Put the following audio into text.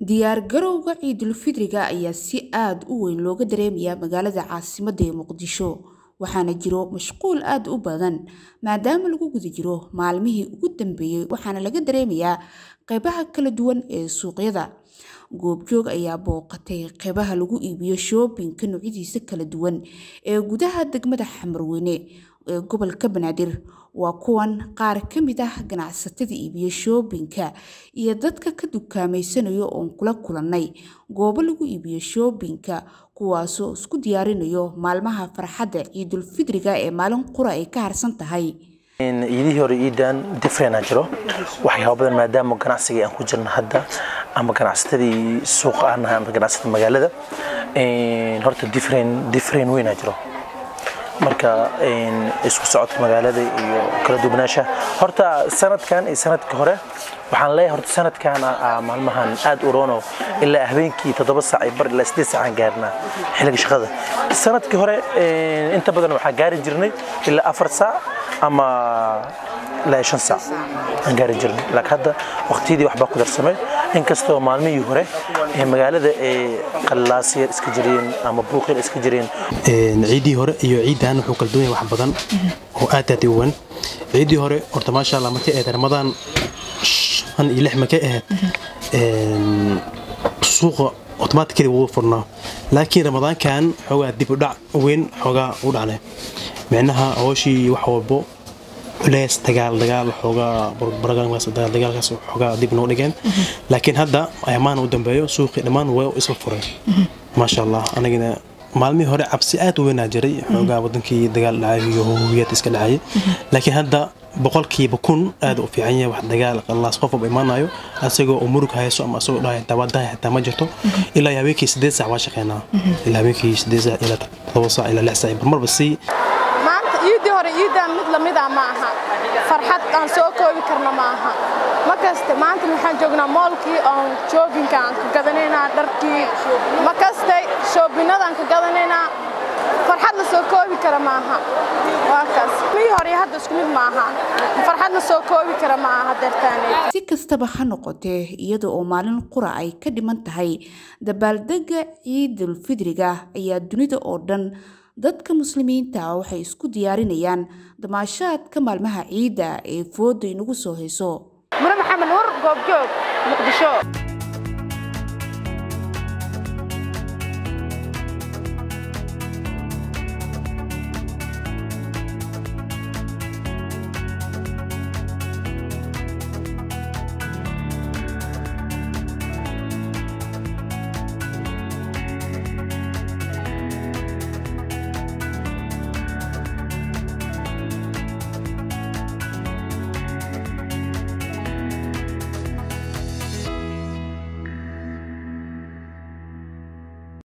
diyaargarowga ciidulfidriga ayaa si aada u weyn looga dareemayaa magaalada caasimadda ee muqdisho waxaana jiro mashquul aada u badan maadaama lagu guda jiro maalmihii ugu dambeeyey waxaana laga dareemayaa qeybaha kala duwan ee suuqyada goobjoog ayaa booqatay qeybaha lagu iibiyo shoobinka noocyadiisa kala duwan ee gudaha degmada xamarweyne ee gobolka banaadir waa kuwan qaar ka mid ah ganacsatada iibiyo shoobinka iyo dadka ka dukaameysanayo oon kula kulannay goobo lagu iibiyo shoobinka kuwaasoo isku diyaarinayo maalmaha farxadda ciidulfidriga ee maalin qura ay ka harsan tahay ciidihii hore iidaan differena jiro waxyaaba badan maadaama ganacsigii aan ku jirno hadda ama ganacsatadii suuqa aan nahay ama ganacsatada magaalada horta different different weynaa jiro marka isku socodka magaalada iyo kala duwanaanshaha horta sanadkan iyo sanadka hore waxaan leeyahay horta sanadkan maalmahan aad u roono ilaa habeenkii toddoba saac iyo bar ilaa sideed saacaan gaarnaa xilliga shaqada sanadkii hore inta badan waxaa gaari jirnay ilaa afar saac ama ilaa shan saac aan gaari jirnay laakiin hadda waqtiyadii waxbaa ku darsamay inkastoo maalmihii hore ee magaalada ee qallaasiyar iska jireen ama buuqyar iska jireen ciiddii hore iyo ciiddan wuxuu kala duwan yahay wax badan oo aad aad u weyn ciiddii hore horta maasha allah markay ahayd ramadaan shan iyo lix markay ahayd suuqa otomaatikadii wuu furnaa laakiin ramadaankan xoogaa dib u dhac weyn xoogaa u dhacnay micnaha hooshii wax walbo culeys dagaal dagaal xoogaa dagaalkaas xoogaa dib noo dhigeen laakiin hadda ayamaan u dambeeyo suuqii dhammaan waa isla furay maasha allah anigana maalmihii hore cabsi aad u weynaa jiray xoogaa wadankii dagaal dhacay iyo howiyad iska dhacay laakiin hadda boqolkiiba kun aad u fiican yahay wax dagaal qallaas qof walba imaanayo asagoo uu murug hayso ama asagoo dhahay daawadaha xitaa ma jirto ilaa habeenkii sideed saac waa shaqeynaa ilaa habeenkii sideed saac ilaa todoba saac ilaa lix saac marmarba sii maanta iidii hore iidaan mid lamida ma aha farxad aan soo koobi karna ma aha ma kaste maanta waxaan joognaa moolkii oon shoobinka aan ka gadanaynaa dharkii ma kaste shoobinadaan ka gadanaynaa farxad la soo koobi kara ma aha waa kaas mii hore hadda isku mid ma aha farxad la soo koobi kara ma aha deertaaneed si kastaba ha noqotee iyada oo maalin qura ay ka dhiman tahay dabaaldegga ciidulfidriga ayaa dunida oo dhan dadka muslimiinta waxay isku diyaarinayaan damaashaadka maalmaha ciidda ee fooda inagu soo hayso mure maxamed nuur goobjoog muqdisho